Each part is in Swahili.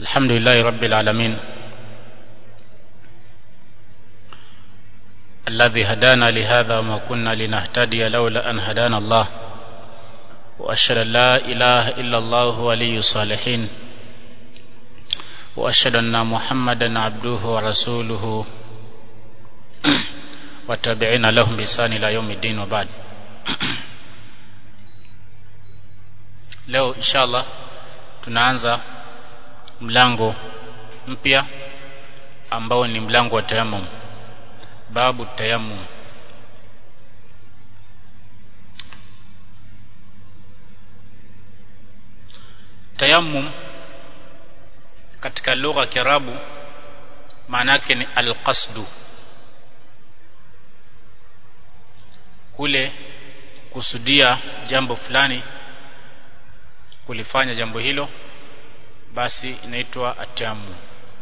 الحمد لله رب العالمين الذي هدانا لهذا وما كنا لنهتدي لولا أن هدانا الله وأشهد أن لا إله إلا الله ولي الصالحين وأشهد أن محمدا عبده ورسوله وتابعين لهم بإحسان إلى يوم الدين وبعد leo inshallah tunaanza mlango mpya ambao ni mlango wa tayammum babu tayammum tayammum katika lugha ya Kiarabu maana yake ni alqasdu kule kusudia jambo fulani kulifanya jambo hilo basi inaitwa atayammum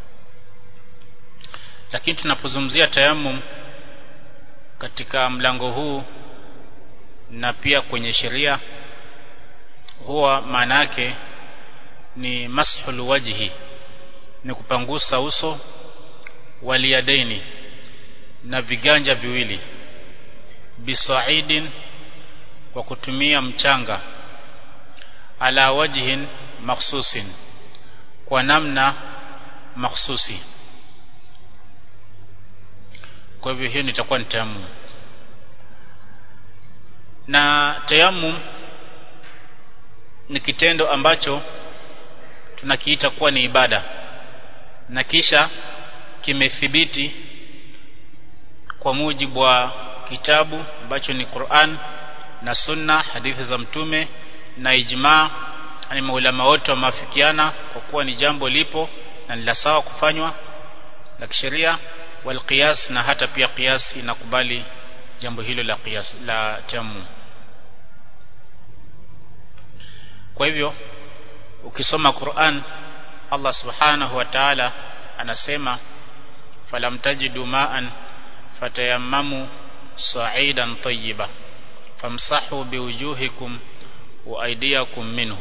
lakini tunapozungumzia tayammum katika mlango huu na pia kwenye sheria huwa maana yake ni mashul wajhi ni kupangusa uso waliyadaini na viganja viwili bisaidin kwa kutumia mchanga ala wajhin makhsusin kwa namna makhsusi kwa hivyo hiyo nitakuwa ni tayammum na tayammum ni kitendo ambacho tunakiita kuwa ni ibada na kisha kimethibiti kwa mujibu wa kitabu ambacho ni Qur'an na Sunna hadithi za mtume na ijmaa yani maulama wote wameafikiana kwa kuwa ni jambo lipo na ni la sawa kufanywa la kisheria wal qiyas na hata pia qiyas inakubali jambo hilo la qiyas la tamu kwa hivyo ukisoma Qur'an Allah subhanahu wa ta'ala anasema falam tajidu ma'an fatayammamu sa'idan tayyiba famsahu biwujuhikum wa aidiakum minhu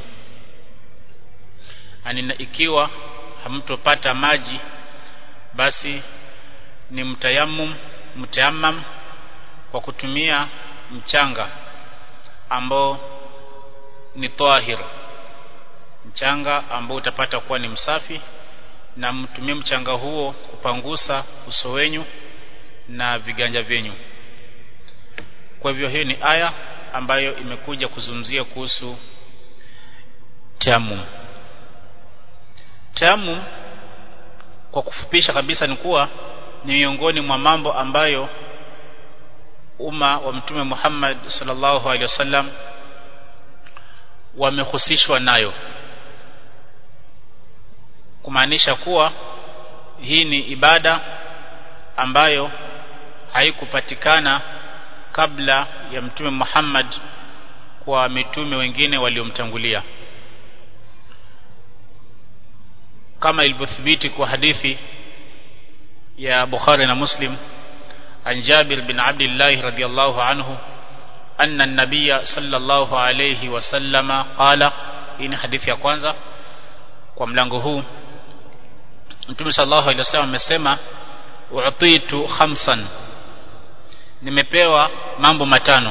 anina ikiwa hamtopata maji basi ni mtayammum mtayammam kwa kutumia mchanga ambao ni tahir mchanga ambao utapata kuwa ni msafi na mtumie mchanga huo kupangusa uso wenyu na viganja vyenyu kwa hivyo hiyo ni aya ambayo imekuja kuzungumzia kuhusu tayammum tayammum kwa kufupisha kabisa ni kuwa ni miongoni mwa mambo ambayo umma wa mtume Muhammad sallallahu alaihi wasallam wamehusishwa nayo kumaanisha kuwa hii ni ibada ambayo haikupatikana kabla ya mtume Muhammad kwa mitume wengine waliomtangulia kama ilivyothibiti kwa hadithi ya Bukhari na Muslim an Jabir bin Abdullah radiyallahu anhu anna an-nabiy sallallahu alayhi wasallama qala hii ni hadithi ya kwanza kwa mlango huu Mtume sallallahu alayhi wasallam amesema u'titu khamsan nimepewa mambo matano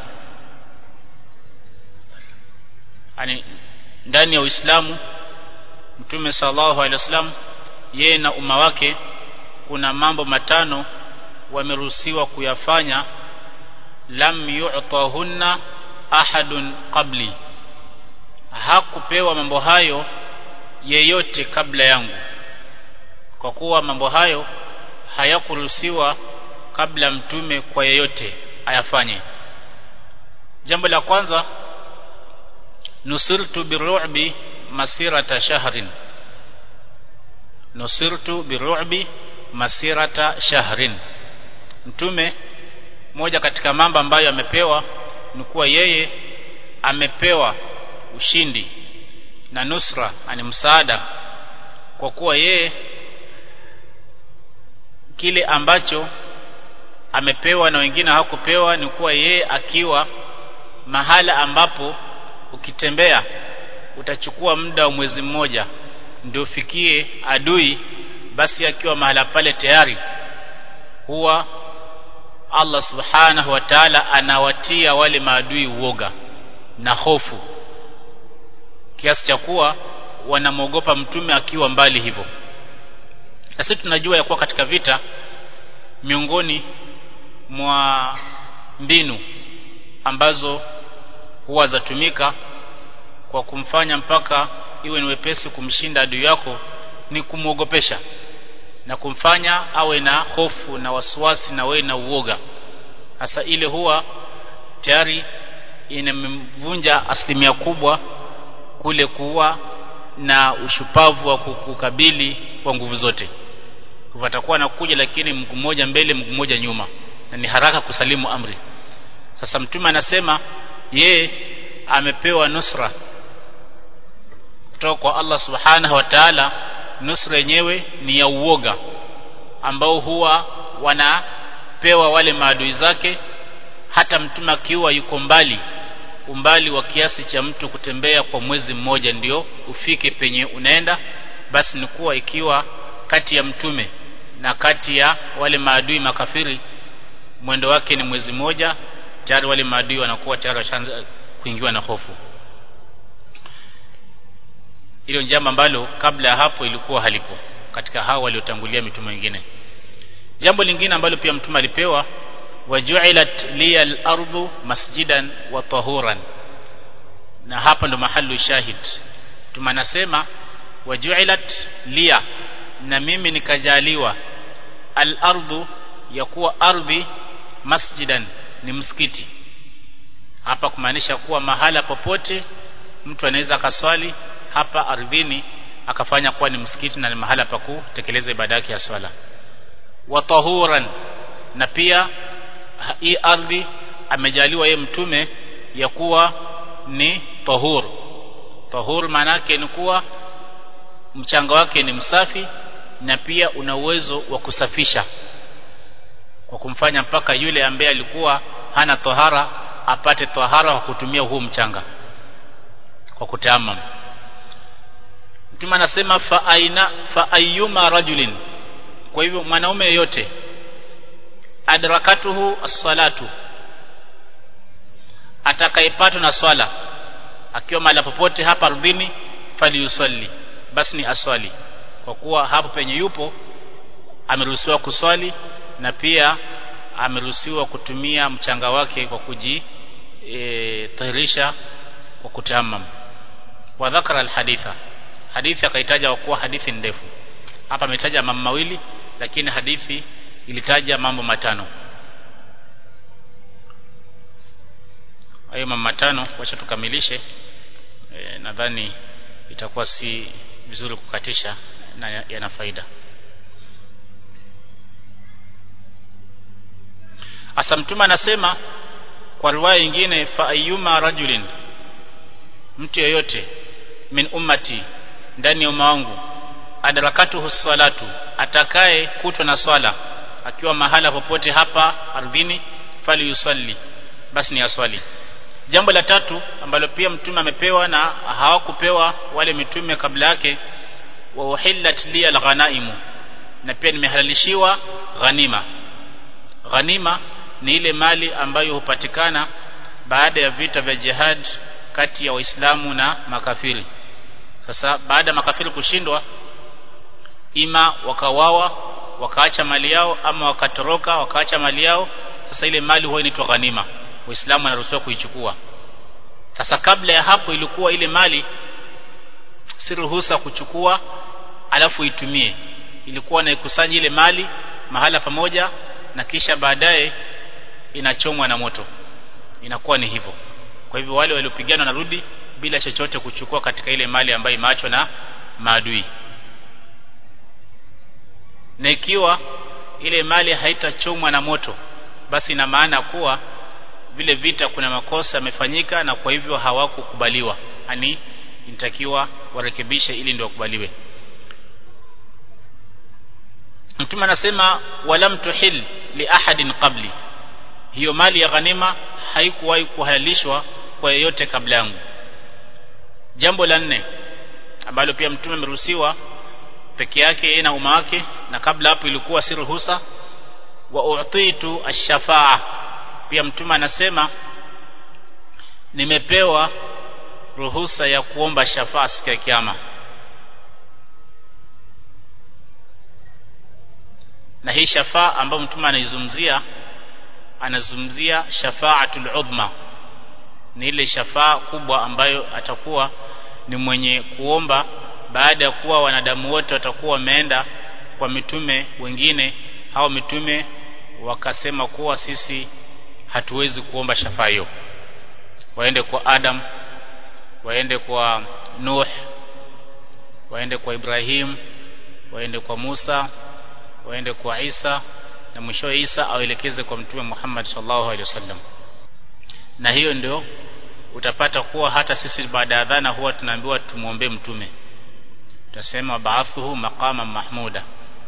yani ndani ya Uislamu Mtume sallallahu alaihi wasallam yeye na umma wake kuna mambo matano wameruhusiwa kuyafanya lam yu'tahunna ahadun qabli hakupewa mambo hayo yeyote kabla yangu kwa kuwa mambo hayo hayakuruhusiwa kabla mtume kwa yeyote ayafanye jambo la kwanza nusirtu biru'bi masirata shahrin nusirtu biru'bi masirata shahrin mtume moja katika mambo ambayo amepewa ni kuwa yeye amepewa ushindi na nusra ani msaada kwa kuwa yeye kile ambacho amepewa na wengine hawakupewa ni kuwa yeye akiwa mahala ambapo ukitembea utachukua muda wa mwezi mmoja ndio fikie adui basi akiwa mahala pale tayari huwa Allah subhanahu wa ta'ala anawatia wale maadui uoga na hofu kiasi cha kuwa wanamwogopa mtume akiwa mbali hivyo na sisi tunajua ya kuwa katika vita miongoni mwa mbinu ambazo huwa zatumika kwa kumfanya mpaka iwe ni wepesi kumshinda adui yako ni kumwogopesha na kumfanya awe na hofu na wasiwasi na wewe na uoga hasa ile huwa tayari inamvunja asilimia kubwa kule kuwa na ushupavu wa kukabili kwa nguvu zote watakuwa nakuja lakini mguu mmoja mbele mguu mmoja nyuma na ni haraka kusalimu amri sasa mtume anasema ye amepewa nusra kutoka kwa Allah subhanahu wa ta'ala nusra yenyewe ni ya uoga ambao huwa wanapewa wale maadui zake hata mtume akiwa yuko mbali umbali wa kiasi cha mtu kutembea kwa mwezi mmoja ndio ufike penye unaenda basi ni kuwa ikiwa kati ya mtume na kati ya wale maadui makafiri mwendo wake ni mwezi mmoja tayari wale maadui wanakuwa tayari washaanza kuingiwa na hofu hilo jambo ambalo kabla ya hapo ilikuwa halipo katika hao waliotangulia mitume wengine jambo lingine ambalo pia mtume alipewa waju'ilat liya al-ardu masjidan wa tahuran na hapa ndo mahali shahid mtume anasema waju'ilat liya na mimi nikajaliwa al-ardu ya kuwa ardhi masjidan ni msikiti hapa kumaanisha kuwa mahala popote mtu anaweza akaswali hapa ardhini akafanya kuwa ni msikiti na ni mahala pa kutekeleza ibada yake ya swala wa tahuran na pia hii ardhi amejaliwa ye mtume ya kuwa ni tahur tahur maana yake ni kuwa mchanga wake ni msafi na pia una uwezo wa kusafisha kwa kumfanya mpaka yule ambaye alikuwa hana tohara apate tohara kwa kutumia huu mchanga kwa kutamam Mtume anasema fa aina fa ayyuma rajulin kwa hivyo mwanaume yeyote adrakatuhu as-salatu atakayepatwa na swala akiwa mahali popote hapa ardhini falyusalli basi ni aswali kwa kuwa hapo penye yupo ameruhusiwa kuswali na pia ameruhusiwa kutumia mchanga wake kwa kuji e, tahirisha kwa kutamam wa dhakara alhaditha hadithi akaitaja kwa kuwa hadithi ndefu hapa ametaja mambo mawili lakini hadithi ilitaja mambo matano hayo mambo matano wacha tukamilishe e, nadhani itakuwa si vizuri kukatisha na yana faida Asa mtume anasema kwa riwaya nyingine fa ayyuma rajulin mtu yeyote min ummati ndani ya umma wangu adrakatuhu salatu atakaye kutwa na swala akiwa mahala popote hapa ardhini fali yusalli basi ni aswali jambo la tatu ambalo pia mtume amepewa na hawakupewa wale mitume kabla yake wa uhillat li alghanaimu na pia nimehalalishiwa ghanima ghanima ni ile mali ambayo hupatikana baada ya vita vya jihad kati ya waislamu na makafiri sasa baada ya makafiri kushindwa ima wakawawa wakaacha mali yao ama wakatoroka wakaacha mali yao sasa ile mali huwa inaitwa ghanima waislamu wanaruhusiwa kuichukua sasa kabla ya hapo ilikuwa ile mali si ruhusa kuchukua alafu itumie ilikuwa naikusanya ile mali mahala pamoja na kisha baadaye inachomwa na moto inakuwa ni hivyo kwa hivyo wale waliopigana wanarudi bila chochote kuchukua katika ile mali ambayo imeachwa na maadui na ikiwa ile mali haitachomwa na moto basi ina maana kuwa vile vita kuna makosa yamefanyika na kwa hivyo hawakukubaliwa yani inatakiwa warekebishe ili ndio wakubaliwe Mtume anasema walam tuhil li ahadin qabli hiyo mali ya ghanima haikuwahi kuhalalishwa kwa yeyote kabla yangu jambo la nne ambalo pia mtume ameruhusiwa peke yake yeye na umma wake na kabla hapo ilikuwa si ruhusa wa utitu ash-shafa'a pia mtume anasema nimepewa ruhusa ya kuomba shafaa siku ya kiyama na hii shafaa ambayo mtume anaizungumzia anazungumzia shafaatul udhma ni ile shafaa kubwa ambayo atakuwa ni mwenye kuomba baada ya kuwa wanadamu wote watakuwa wameenda kwa mitume wengine hao mitume wakasema kuwa sisi hatuwezi kuomba shafaa hiyo waende kwa Adam waende kwa Nuh waende kwa Ibrahim waende kwa Musa waende kwa Isa na mwisho Isa awaelekeze kwa mtume Muhammad sallallahu alaihi wasallam na hiyo ndio utapata kuwa hata sisi baada ya adhana huwa tunaambiwa tumuombe mtume tutasema baathuhu maqama mahmuda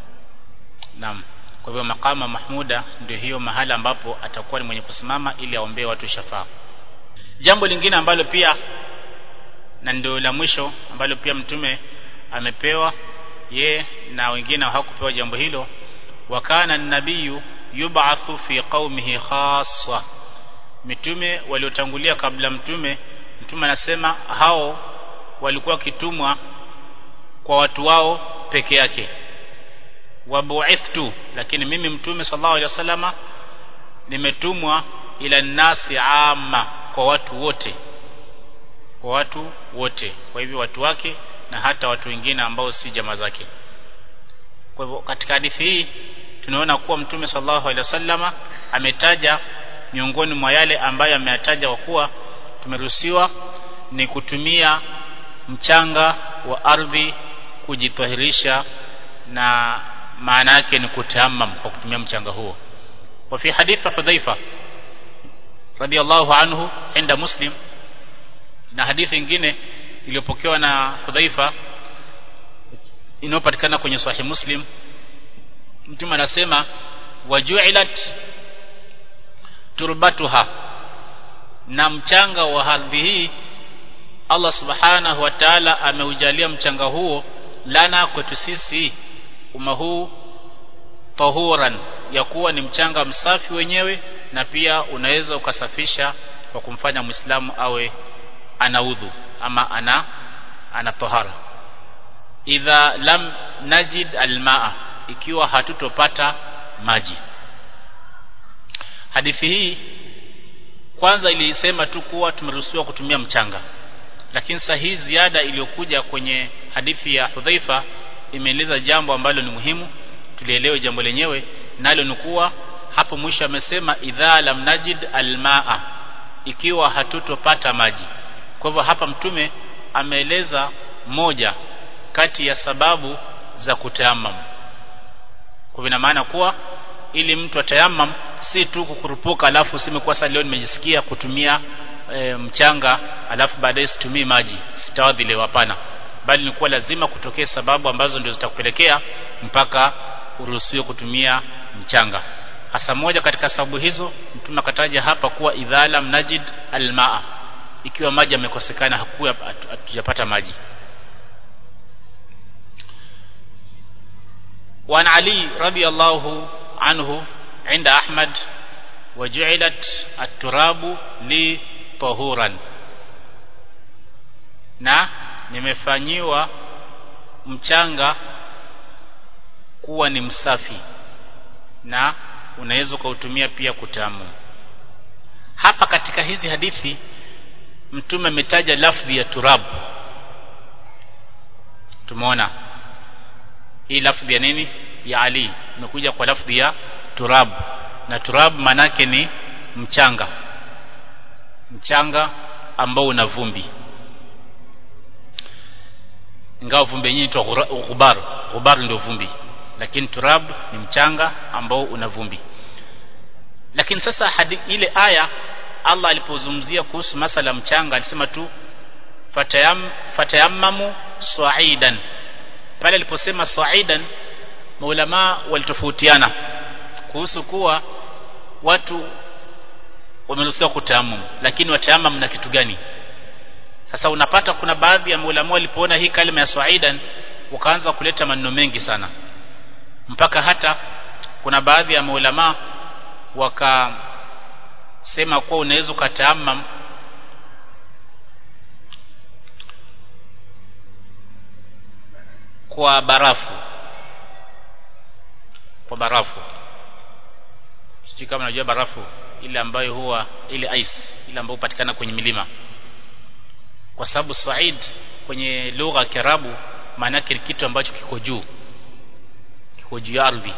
naam kwa hivyo maqama mahmuda ndio hiyo mahala ambapo atakuwa ni mwenye kusimama ili aombee watu shafaa jambo lingine ambalo pia na ndio la mwisho ambalo pia mtume amepewa ye na wengine hawakupewa jambo hilo wakana nabiyu yub'athu fi qaumihi khassa mitume waliotangulia kabla mtume mtume anasema hao walikuwa wakitumwa kwa watu wao peke yake wabu'ithtu lakini mimi mtume sallallahu alaihi wasallama nimetumwa ila nasi amma kwa watu wote kwa watu wote kwa hivyo watu wake na hata watu wengine ambao si jamaa zake kwa hivyo katika hadithi hii tunaona kuwa mtume sallallahu alaihi wasallama ametaja miongoni mwa yale ambayo ameyataja kwa kuwa tumeruhusiwa ni kutumia mchanga wa ardhi kujitahirisha na maana yake ni kutayammam kwa kutumia mchanga huo wa fi hadith Hudhaifa radiyallahu anhu inda Muslim na hadithi nyingine iliyopokewa na Hudhaifa inayopatikana kwenye Sahih Muslim mtume anasema waju'ilat turbatuha na mchanga wa ardhi hii Allah subhanahu wa ta'ala ameujalia mchanga huo lana kwetu sisi umma huu tahuran ya kuwa ni mchanga msafi wenyewe na pia unaweza ukasafisha kwa kumfanya muislamu awe ana udhu ama ana ana tahara idha lam najid almaa ikiwa hatutopata maji hadithi hii kwanza ilisema tu kuwa tumeruhusiwa kutumia mchanga lakini sasa hii ziada iliyokuja kwenye hadithi ya Hudhaifa imeeleza jambo ambalo ni muhimu tulielewe jambo lenyewe nalo ni kuwa hapo mwisho amesema idha lam najid almaa ikiwa hatutopata maji kwa hivyo hapa mtume ameeleza moja kati ya sababu za kutayamam kwa ina maana kuwa ili mtu atayamam si tu kukurupuka alafu useme kwa sasa leo nimejisikia kutumia e, mchanga alafu baadaye situmii maji sitawadhi leo hapana bali ni kuwa lazima kutokee sababu ambazo ndio zitakupelekea mpaka uruhusiwe kutumia mchanga hasa moja katika sababu hizo mtume akataja hapa kuwa idhala mnajid almaa ikiwa maji yamekosekana hakuwa hatujapata maji وعن علي رضي الله عنه عند أحمد وجعلت التراب لي طهورا na nimefanyiwa mchanga kuwa ni msafi na unaweza ukautumia pia kutamu hapa katika hizi hadithi mtume ametaja lafdhi ya turab tumeona hii lafdhi ya nini ya Ali imekuja kwa lafdhi ya turab na turab manake ni mchanga mchanga ambao una vumbi ingawa vumbi yenyewe inaitwa ghubar ghubar ndio vumbi lakini turab ni mchanga ambao una vumbi lakini sasa hadi ile aya Allah alipozungumzia kuhusu masala mchanga alisema tu fatayam fatayammamu sa'idan pale aliposema sa'idan maulama walitofautiana kuhusu kuwa watu wameruhusiwa kutayammum lakini watayamam na kitu gani sasa unapata kuna baadhi ya maulama walipoona hii kalima ya swaidan wakaanza kuleta maneno mengi sana mpaka hata kuna baadhi ya maulama wakasema kuwa unaweza ukataamam kwa barafu kwa barafu sijui kama unajua barafu ile ambayo huwa ile ice ile ambayo hupatikana kwenye milima kwa sababu Said kwenye lugha ya Kiarabu maana yake ni kitu ambacho kiko juu kiko juu ya ardhi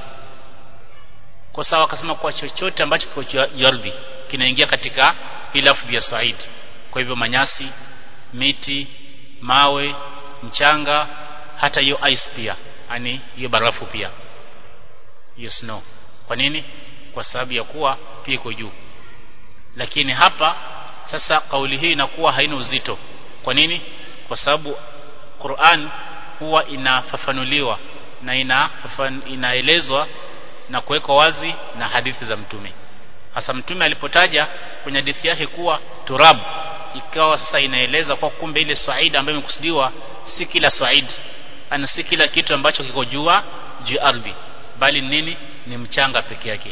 kwa sawa akasema kwa chochote ambacho kiko juu ya ardhi kinaingia katika ile lafdhi ya Said kwa hivyo manyasi miti mawe mchanga hata hiyo ice pia yani hiyo barafu pia hiyo snow kwa nini kwa sababu ya kuwa pia iko juu lakini hapa sasa kauli hii inakuwa haina uzito kwa nini kwa sababu Qur'an huwa inafafanuliwa na ina inaelezwa na kuwekwa wazi na hadithi za mtume hasa mtume alipotaja kwenye hadithi yake kuwa turab ikawa sasa inaeleza kwa kumbe ile swaid ambayo imekusudiwa si kila swaid ana si kila kitu ambacho kiko jua juu ardhi bali nini ni mchanga peke yake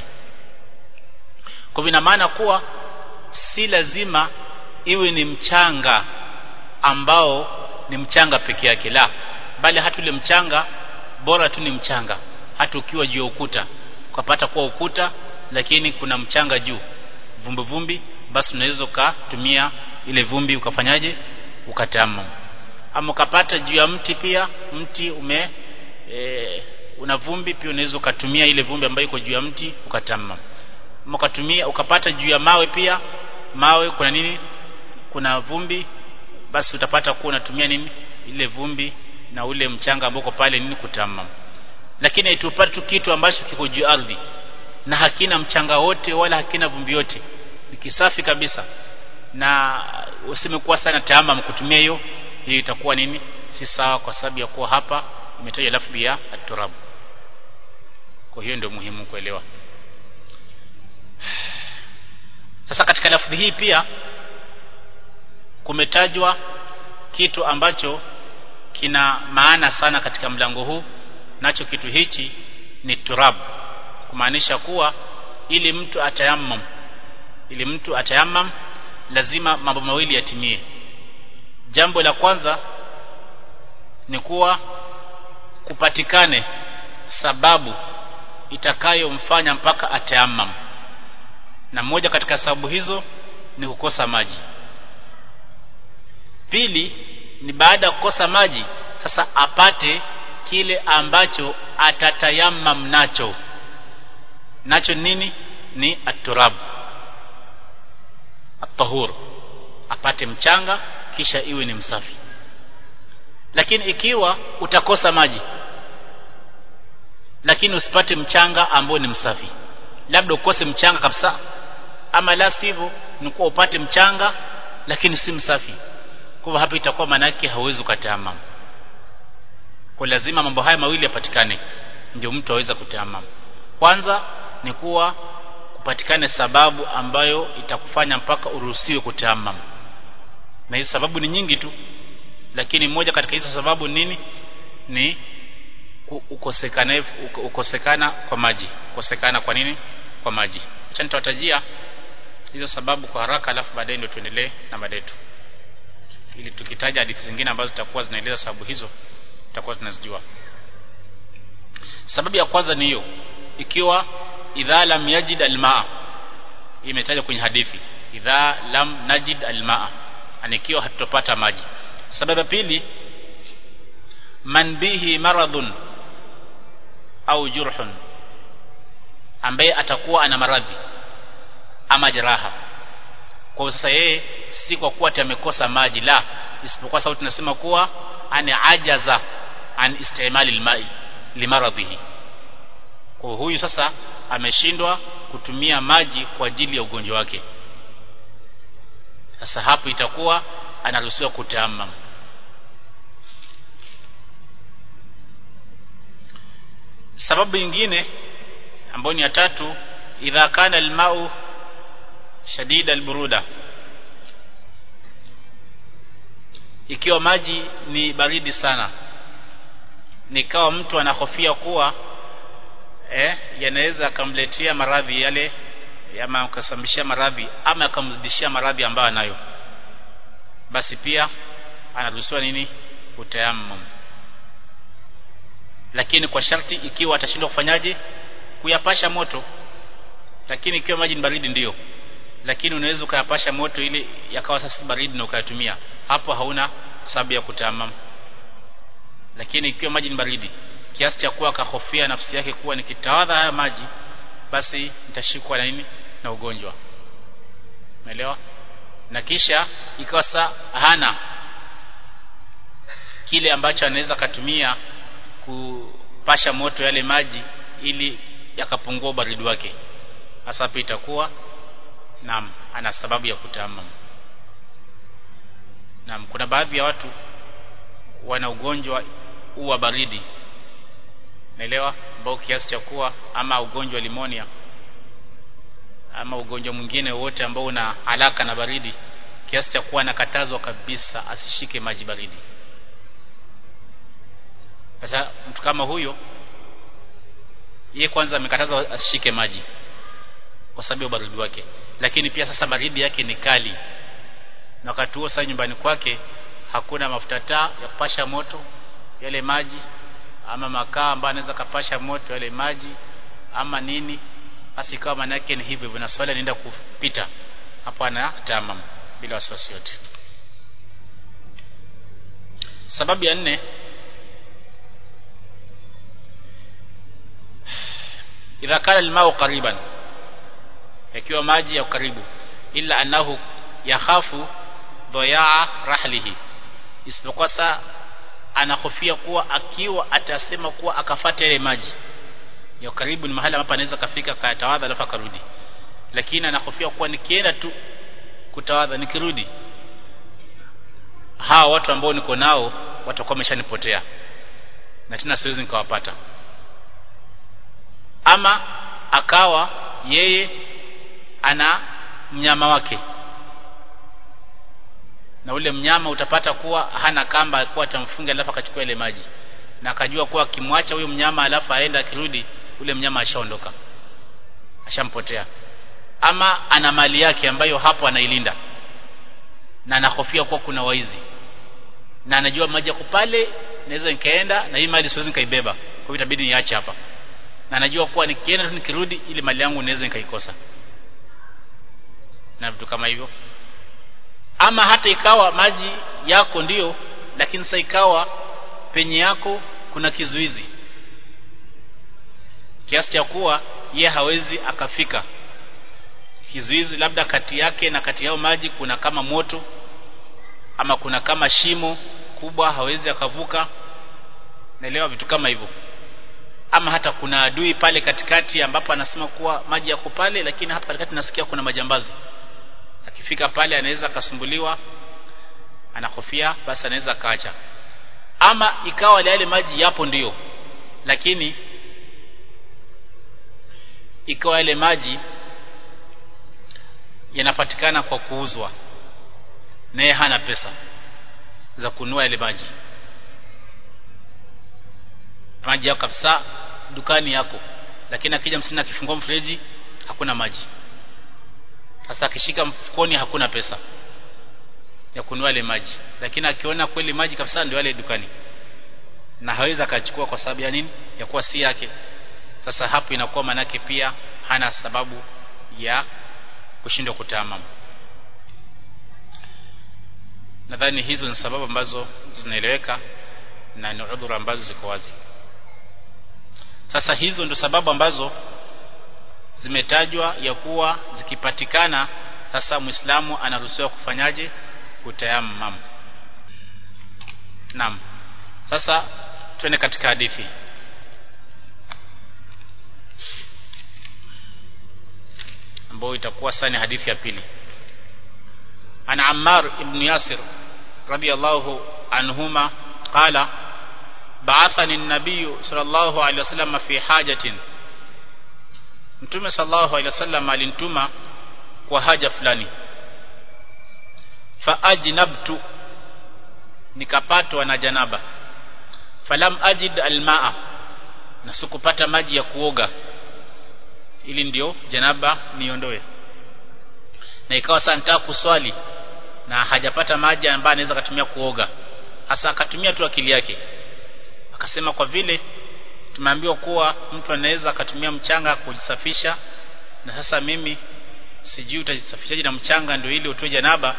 kwa vina maana kuwa si lazima iwe ni mchanga ambao ni mchanga peke yake la bali hata ule mchanga bora tu ni mchanga hata ukiwa juu ya ukuta ukapata kuwa ukuta lakini kuna mchanga juu vumbi vumbi basi unaweza ukatumia ile vumbi ukafanyaje ukatama ama ukapata juu ya mti pia mti ume e, una vumbi pia unaweza ukatumia ile vumbi ambayo iko juu ya mti ukatama ukatumia ukapata juu ya mawe pia mawe kuna nini kuna vumbi basi utapata kuwa unatumia nini ile vumbi na ule mchanga ambao uko pale nini kutama lakini haitupati tu kitu ambacho kiko juu ardhi na hakina mchanga wote wala hakina vumbi yote ni kisafi kabisa na usimekuwa sana taama kutumia hiyo hiyo itakuwa nini si sawa kwa sababu ya kuwa hapa imetaja lafdhi ya at-turab kwa hiyo ndio muhimu kuelewa sasa katika lafdhi hii pia kumetajwa kitu ambacho kina maana sana katika mlango huu nacho kitu hichi ni turab kumaanisha kuwa ili mtu atayammam ili mtu atayammam lazima mambo mawili yatimie jambo la kwanza ni kuwa kupatikane sababu itakayomfanya mpaka atayammam na moja katika sababu hizo ni kukosa maji pili ni baada ya kukosa maji sasa apate kile ambacho atatayamam nacho nacho nini ni aturab at-tahur apate mchanga kisha iwe ni msafi lakini ikiwa utakosa maji lakini usipate mchanga ambao ni msafi labda ukose mchanga kabisa ama la sivyo ni kuwa upate mchanga lakini si msafi kwa hapa itakuwa maana yake hauwezi ukataamam kwa lazima mambo haya mawili yapatikane ndio mtu aweza kutaamam kwanza ni kuwa kupatikane sababu ambayo itakufanya mpaka uruhusiwe kutaamam na hizo sababu ni nyingi tu lakini moja katika hizo sababu nini ni ukosekana ukosekana kwa maji ukosekana kwa nini kwa maji acha nitawatajia hizo sababu kwa haraka alafu baadaye ndio tuendelee na mada yetu ili tukitaja hadithi zingine ambazo zitakuwa zinaeleza sababu hizo tutakuwa tunazijua sababu ya kwanza ni hiyo ikiwa idha lam yajid almaa imetajwa kwenye hadithi idha lam najid almaa anikiwa hatutopata maji sababu ya pili man bihi maradhun au jurhun ambaye atakuwa ana maradhi ama jeraha kwa sasa yeye si kwa kuwa amekosa maji la isipokuwa sababu tunasema kuwa ana ajaza an istimali almai limaradhihi kwa huyu sasa ameshindwa kutumia maji kwa ajili ya ugonjwa wake sasa hapo itakuwa anaruhusiwa kutaamam sababu nyingine ambayo ni ya tatu idha kana almau shadida alburuda ikiwa maji ni baridi sana nikawa mtu anahofia kuwa eh, yanaweza akamletea maradhi yale ama akasababishia maradhi ama akamzidishia maradhi ambayo anayo basi pia anaruhusiwa nini utayammum lakini kwa sharti ikiwa atashindwa kufanyaje kuyapasha moto lakini ikiwa maji ni baridi ndiyo lakini unaweza ukayapasha moto ili yakawa sasa baridi na ukayatumia hapo hauna sababu ya kutayamam lakini ikiwa maji ni baridi kiasi cha kuwa akahofia nafsi yake kuwa nikitawadha haya maji basi nitashikwa na nini na ugonjwa umeelewa na kisha ikawa saa hana kile ambacho anaweza katumia kupasha moto yale maji ili yakapungua baridi wake hasa hapo itakuwa naam ana sababu ya kutamam naam kuna baadhi ya watu wana ugonjwa huu wa baridi naelewa ambao kiasi cha kuwa ama ugonjwa limonia ama ugonjwa mwingine wote ambao una alaka na baridi kiasi cha kuwa anakatazwa kabisa asishike maji baridi sasa mtu kama huyo yeye kwanza amekatazwa asishike maji kwa sababu ya baridi wake lakini pia sasa baridi yake ni kali na wakati huo sasa nyumbani kwake hakuna mafuta taa ya kupasha moto yale maji ama makaa ambayo anaweza kapasha moto yale maji ama nini basi kama maana yake ni hivyo hivyo na swali anaenda kupita hapo ana tamam bila wasiwasi yote sababu ya nne idha kana almau qariban yakiwa maji ya karibu illa annahu yakhafu dhayaa rahlihi isipokuwa saa anahofia kuwa akiwa atasema kuwa akafata ile maji ya karibu ni mahali ambapo anaweza kafika katawadha alafu akarudi lakini anahofia kuwa nikienda tu kutawadha nikirudi hawa watu ambao niko nao watakuwa wameshanipotea na tena siwezi nikawapata ama akawa yeye ana mnyama wake na ule mnyama utapata kuwa hana kamba alikuwa atamfunga alafu akachukua ile maji na akajua kuwa akimwacha huyo mnyama alafu aenda akirudi ule mnyama ashaondoka ashampotea ama ana mali yake ambayo hapo anailinda na anahofia kuwa kuna waizi na anajua maji yako pale naweza nikaenda na hii mali siwezi nikaibeba kwa hiyo itabidi niache hapa na anajua kuwa nikienda tu nikirudi ile mali yangu naweza nikaikosa na vitu kama hivyo ama hata ikawa maji yako ndiyo lakini sasa ikawa penye yako kuna kizuizi kiasi cha kuwa ye hawezi akafika kizuizi labda kati yake na kati yao maji kuna kama moto ama kuna kama shimo kubwa hawezi akavuka naelewa vitu kama hivyo ama hata kuna adui pale katikati ambapo anasema kuwa maji yako pale lakini hapa katikati nasikia kuna majambazi akifika pale anaweza akasumbuliwa anahofia basi anaweza akaacha ama ikawa yale maji yapo ndiyo lakini ikawa yale maji yanapatikana kwa kuuzwa naye hana pesa za kununua yale maji maji yako kabisa dukani yako lakini akija msini akifungua mfereji hakuna maji sasa akishika mfukoni hakuna pesa ya kununua ile maji lakini akiona kweli maji kabisa ndio yale dukani na hawezi akachukua kwa sababu ya nini ya kuwa si yake sasa hapo inakuwa manake pia hana sababu ya kushindwa kutamam nadhani hizo ni sababu ambazo zinaeleweka na ni udhuru ambazo ziko wazi sasa hizo ndio sababu ambazo zimetajwa ya kuwa zikipatikana sasa muislamu anaruhusiwa kufanyaje kutayammam naam sasa twende katika hadithi ambayo itakuwa sani hadithi ya pili ana Ammar ibn Yasir radiyallahu anhuma qala ba'athani an-nabiy sallallahu alayhi wasallam fi hajatin Mtume sallallahu alayhi wasallam alinituma kwa haja fulani fa ajnabtu nikapatwa na janaba falam ajid almaa na sikupata maji ya kuoga ili ndio janaba niondoe na ikawa sasa nitaka kuswali na hajapata maji ambayo anaweza kutumia kuoga hasa akatumia tu akili yake akasema kwa vile tumeambiwa kuwa mtu anaweza akatumia mchanga kujisafisha na sasa mimi sijui utajisafishaje na mchanga ndio ili utoe janaba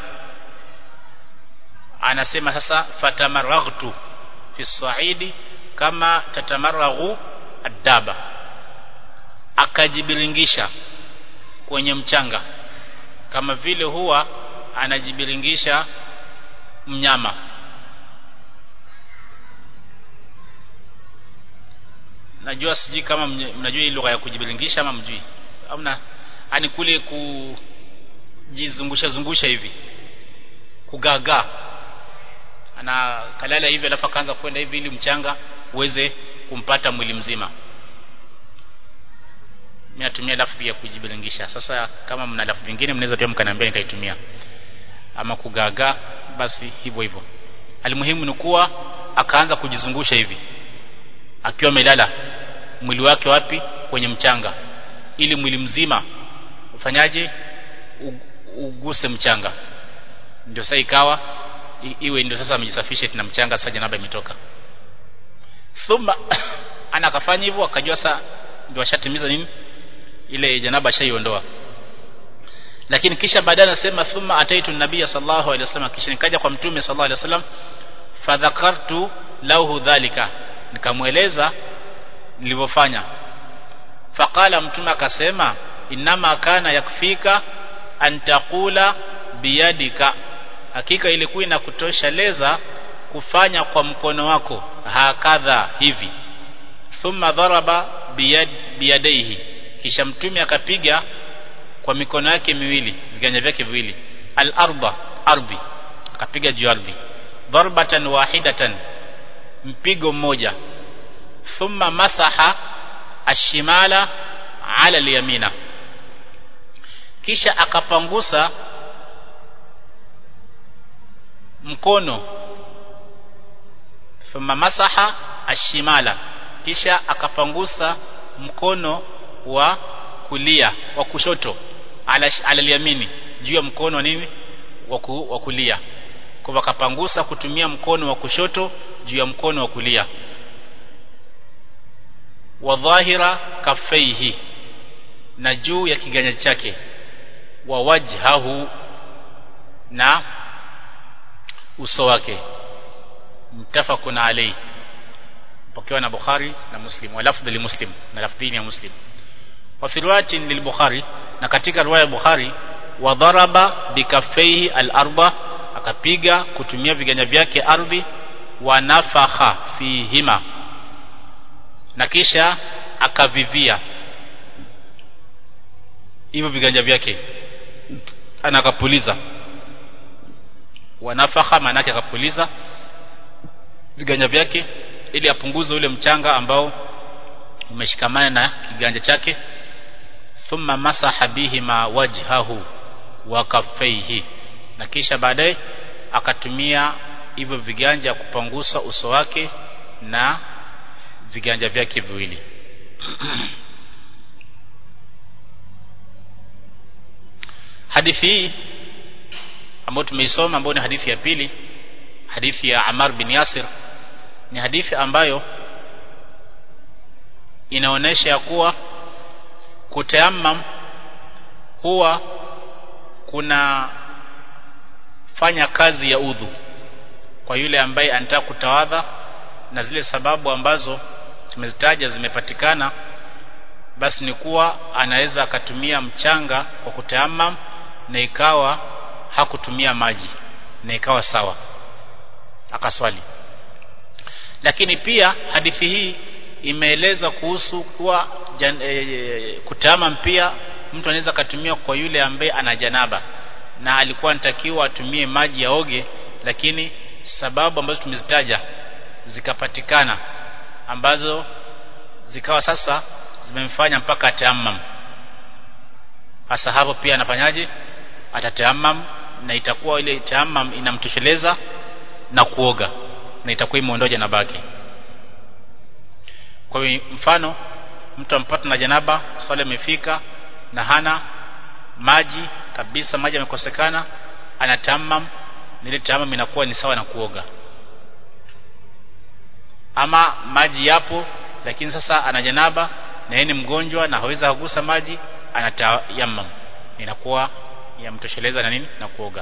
anasema sasa fatamaragtu fi saidi kama tatamaragu adaba akajibiringisha kwenye mchanga kama vile huwa anajibiringisha mnyama najua sijui kama mnajua hii lugha ya kujibiringisha ama mjui amna ani kule kujizungusha zungusha hivi kugaga ana kalala hivi alafu akaanza kwenda hivi ili mchanga uweze kumpata mwili mzima mimi natumia lafzi ya kujibiringisha sasa kama mna lafzi vingine mnaweza pia mkaniambia nikaitumia ama kugaga basi hivyo hivyo alimuhimu ni kuwa akaanza kujizungusha hivi akiwa amelala mwili wake wapi kwenye mchanga ili mwili mzima ufanyaje uguse mchanga ndio sasa ikawa iwe ndio sasa amejisafisha na mchanga sasa janaba imetoka thumma ana akafanya hivyo akajua sasa ndio ashatimiza nini ile janaba ashaiondoa lakini kisha baadaye anasema thumma ataitu nabiyya sallallahu alaihi wasallam kisha nikaja kwa mtume sallallahu alaihi wasallam fadhakartu lahu dhalika nikamweleza nilivyofanya faqala mtume akasema inama kana yakfika an taqula biyadika hakika ilikuwa inakutosheleza kufanya kwa mkono wako hakadha hivi thumma dharaba biyad biyadaihi kisha mtume akapiga kwa mikono yake miwili viganja vyake viwili al-arba ardhi akapiga juu ardhi darbatan wahidatan mpigo mmoja thumma masaha ashimala ala al-yamina kisha akapangusa mkono thumma masaha ashimala kisha akapangusa mkono wa kulia wa kushoto ala, ala yamini juu ya mkono wa nini wa kulia kwa akapangusa kutumia mkono wa kushoto juu ya mkono wa kulia wa dhahira kafaihi na juu ya kiganja chake wa wajhahu na uso wake mtafakun alayhi pokewa na Bukhari na Muslim wa lafdhi li Muslim na lafdhini ya Muslim wa fi riwayatin lil Bukhari na katika riwaya ya Bukhari wa dharaba bikaffaihi al-arba akapiga kutumia viganja vyake ardhi wa nafakha fihima na kisha akavivia hivyo viganja vyake anakapuliza wanafakha maana yake akapuliza viganja vyake ili apunguze ule mchanga ambao umeshikamana na kiganja chake thumma masaha bihi ma wajhahu wa kaffaihi na kisha baadaye akatumia hivyo viganja kupangusa uso wake na viganja vyake viwili hadithi hii ambayo tumeisoma ambayo ni hadithi ya pili hadithi ya Amar bin Yasir ni hadithi ambayo inaonesha ya kuwa kutayammam huwa kuna fanya kazi ya udhu kwa yule ambaye anataka kutawadha na zile sababu ambazo tumezitaja zimepatikana basi ni kuwa anaweza akatumia mchanga kwa kutayammam na ikawa hakutumia maji na ikawa sawa akaswali lakini pia hadithi hii imeeleza kuhusu kuwa e, kutama pia mtu anaweza akatumia kwa yule ambaye ana janaba na alikuwa anatakiwa atumie maji ya oge lakini sababu ambazo tumezitaja zikapatikana ambazo zikawa sasa zimemfanya mpaka atayammam hasa hapo pia anafanyaje atatayammam na itakuwa ile tayammam inamtosheleza na kuoga na itakuwa imeondoa janaba yake kwa hiyo mfano mtu ampata na janaba swala imefika na hana maji kabisa maji yamekosekana anatamam ile tamam inakuwa ni sawa na kuoga ama maji yapo lakini sasa ana janaba na yeye ni mgonjwa na hawezi kugusa maji anatayamam inakuwa yamtosheleza na nini na kuoga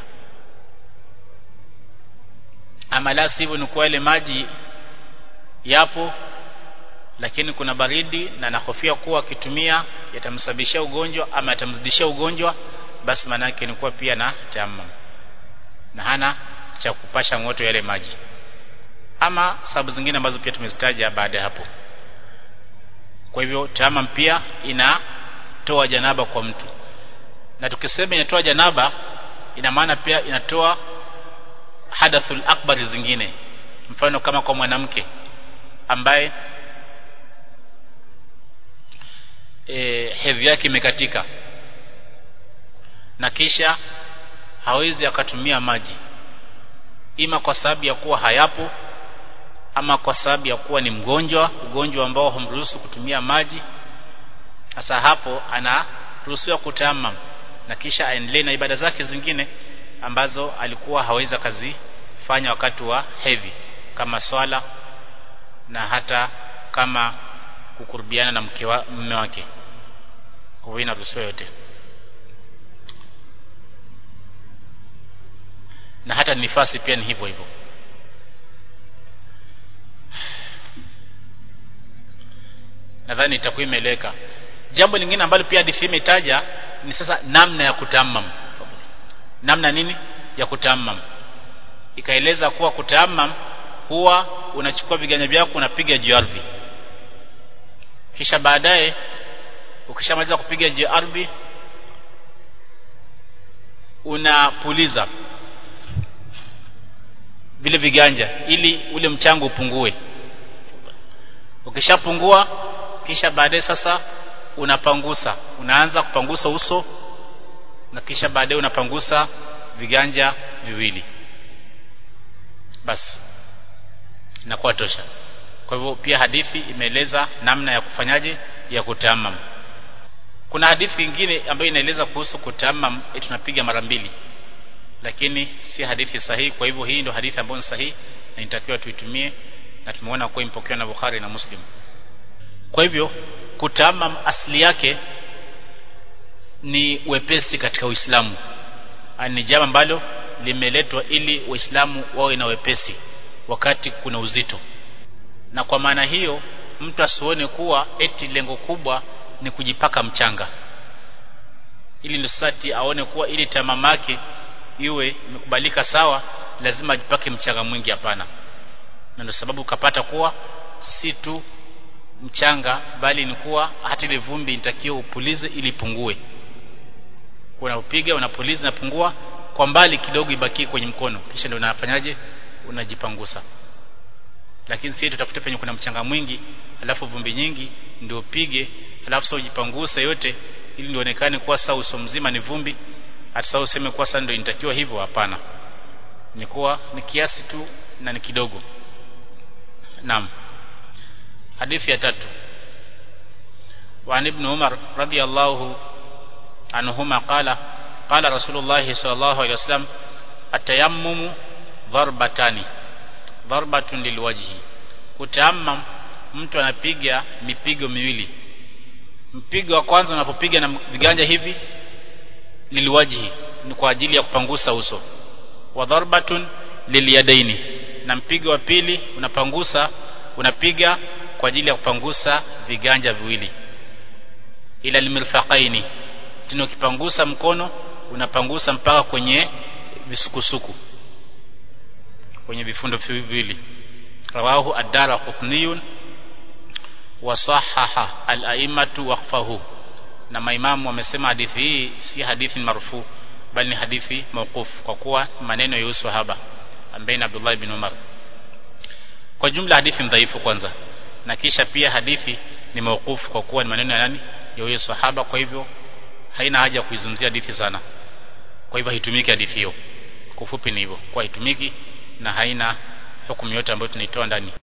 ama la sivyo ni kwa ile maji yapo lakini kuna baridi na nahofia kuwa akitumia yatamsababishia ugonjwa ama yatamzidishia ugonjwa basi maana yake ni kuwa pia na tayammum na hana cha kupasha moto yale maji ama sababu zingine ambazo pia tumezitaja baada ya hapo kwa hivyo tayammum pia inatoa janaba kwa mtu na tukisema inatoa janaba ina maana pia inatoa hadathul akbar zingine mfano kama kwa mwanamke ambaye e, hedhi yake imekatika na kisha hawezi akatumia maji ima kwa sababu ya kuwa hayapo ama kwa sababu ya kuwa ni mgonjwa ugonjwa ambao humruhusu kutumia maji sasa hapo anaruhusiwa kutamam na kisha aendelee na ibada zake zingine ambazo alikuwa hawezi akazifanya wakati wa hedhi kama swala na hata kama kukurubiana na mke wa mume wake kwa hiyo inaruhusiwa yote na hata nifasi pia ni hivyo hivyo nadhani itakuwa imeeleweka jambo lingine ambalo pia hadithi imetaja ni sasa namna ya kutamam namna nini ya kutamam ikaeleza kuwa kutamam huwa unachukua viganja vyako unapiga juu ardhi kisha baadaye ukishamaliza kupiga juu ardhi unapuliza vile viganja ili ule mchango upungue ukishapungua kisha baadaye sasa unapangusa unaanza kupangusa uso na kisha baadaye unapangusa viganja viwili basi inakuwa tosha kwa hivyo pia hadithi imeeleza namna ya kufanyaje ya kutamam kuna hadithi nyingine ambayo inaeleza kuhusu kutamam tunapiga mara mbili lakini si hadithi sahihi kwa hivyo hii ndio hadithi ambayo ni sahihi na inatakiwa tuitumie na tumeona kuwa imepokewa na Bukhari na Muslim kwa hivyo kutamam asili yake ni wepesi katika Uislamu ni jambo ambalo limeletwa ili waislamu wawe na wepesi wakati kuna uzito na kwa maana hiyo mtu asione kuwa eti lengo kubwa ni kujipaka mchanga ili ndio sati aone kuwa ili tamamake iwe imekubalika sawa lazima ajipake mchanga mwingi hapana na ndio sababu ukapata kuwa si tu mchanga bali ni kuwa hata ile vumbi inatakiwa upulize ili ipungue unapiga unapuliza inapungua kwa mbali kidogo ibaki kwenye mkono kisha ndio unafanyaje unajipangusa lakini sisi tutafute penye kuna mchanga mwingi alafu vumbi nyingi ndio pige alafu sasa ujipanguse yote ili ndionekane kuwa saa uso mzima ni vumbi hata sasa useme kuwa sasa ndio inatakiwa hivyo hapana ni kuwa ni kiasi tu na ni kidogo naam hadithi ya tatu وعن ابن عمر رضي الله عنهما قال قال رسول الله صلى الله عليه وسلم التيمم ضربتان ضربة للوجه kutayammam mtu anapiga mipigo miwili mpigo wa kwanza unapopiga na viganja hivi lilwajhi ni kwa ajili ya kupangusa uso wa darbatun lilyadaini na mpigo wa pili unapangusa unapiga kwa ajili ya kupangusa viganja viwili ila limirfaqaini tena ukipangusa mkono unapangusa mpaka kwenye visukusuku kwenye vifundo viwili rawahu ad-dara qutniyun wa sahaha al-a'immatu waqfahu na maimamu wamesema hadithi hii si hadithi marfu bali ni hadithi mawquf kwa kuwa maneno ya usahaba ambaye ni Abdullah ibn Umar kwa jumla hadithi dhaifu kwanza na kisha pia hadithi ni mawquf kwa kuwa ni maneno ya nani ya huyo sahaba kwa hivyo haina haja kuizungumzia hadithi sana kwa hivyo haitumiki hadithi hiyo kwa ufupi ni hivyo kwa haitumiki na haina hukumu yote ambayo tunaitoa ndani